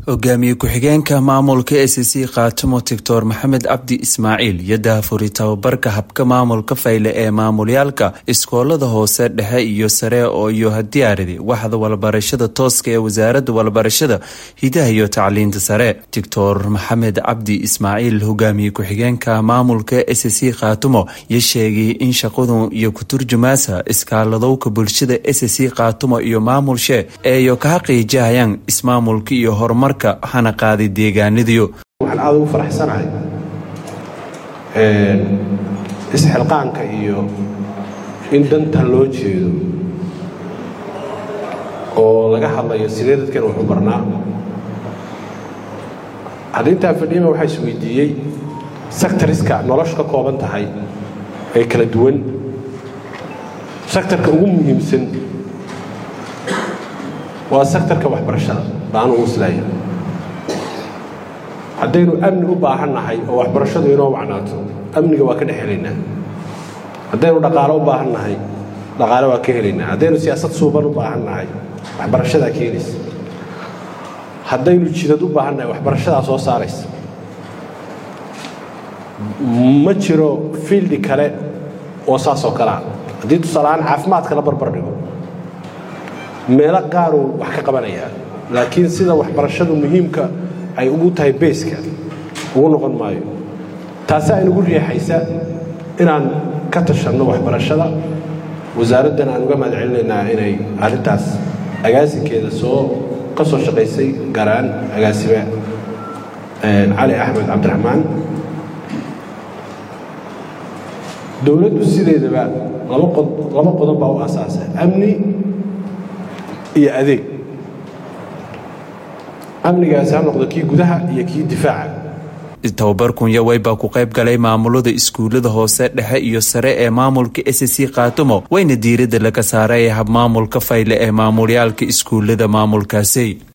hogaamiye ku-xigeenka maamulka s c khaatimo doctor maxamed cabdi ismaaciil iyo daafuri tababarka habka maamulka fayle ee maamulyaalka iskoolada hoose dhexe iyo sare oo iyo hadiyaaridi waxda walbarashada tooska ee wasaaradda walbarashada hidaha iyo tacliinta sare doctor maxamed cabdi ismaaciil hogaamiye ku-xigeenka maamulka s c khaatimo iyo sheegay in shaqadu iyo ku-turjumaasa iskaaladowka bulshada s c khaatimo iyo maamulshe eeyo ka xaqiijahayaan ismaamulka iyo horumarka hana qaaday deegaanadiyo waxaan aada ugu faraxsanahay isxilqaanka iyo in dantan loo jeedo oo laga hadlayo sidee dadkan waxu barnaa haddintaa fadhiyama waxaa isweydiiyey sectoriska noloshu ka kooban tahay ee kala duwan sektarka ugu muhiimsan waa sektarka waxbarashada baanu uslaya haddaynu amni u baahan nahay oo waxbarashadu inoo wacnaato amniga waa ka dhex helaynaa haddaynu dhaqaalo u baahan nahay dhaqaale waa ka helaynaa haddaynu siyaasad suuban u baahan nahay waxbarashadaa ka helaysa haddaynu jidad u baahan nahay waxbarashadaa soo saaraysa ma jiro fiildi kale oo saasoo kalea haddii tusaalahaan caafimaadka la barbar dhigo meelo qaaruu wax ka qabanayaa laakiin sida waxbarashadu muhiimka ay ugu tahay beeska ugu noqon maayo taasi aynugu riixaysa inaan ka tashanno waxbarashada wasaaraddan aan uga mahad celinaynaa inay arrintaas agaasinkeeda soo ka soo shaqaysay gaaraan agaasime cali axmed cabdiraxmaan dowladdu sideedaba laba qodob baa u asaasa amni iyo adeeg amnigaasi ha noqdo kii gudaha iyo kii difaaca tababarkun yawey baa ku qayb galay maamulada iskuulada hoose dhexe iyo sare ee maamulka s c khaatimo wayna diiradda laga saaray hab maamulka fayle ee maamulyaalka iskuulada maamulkaasi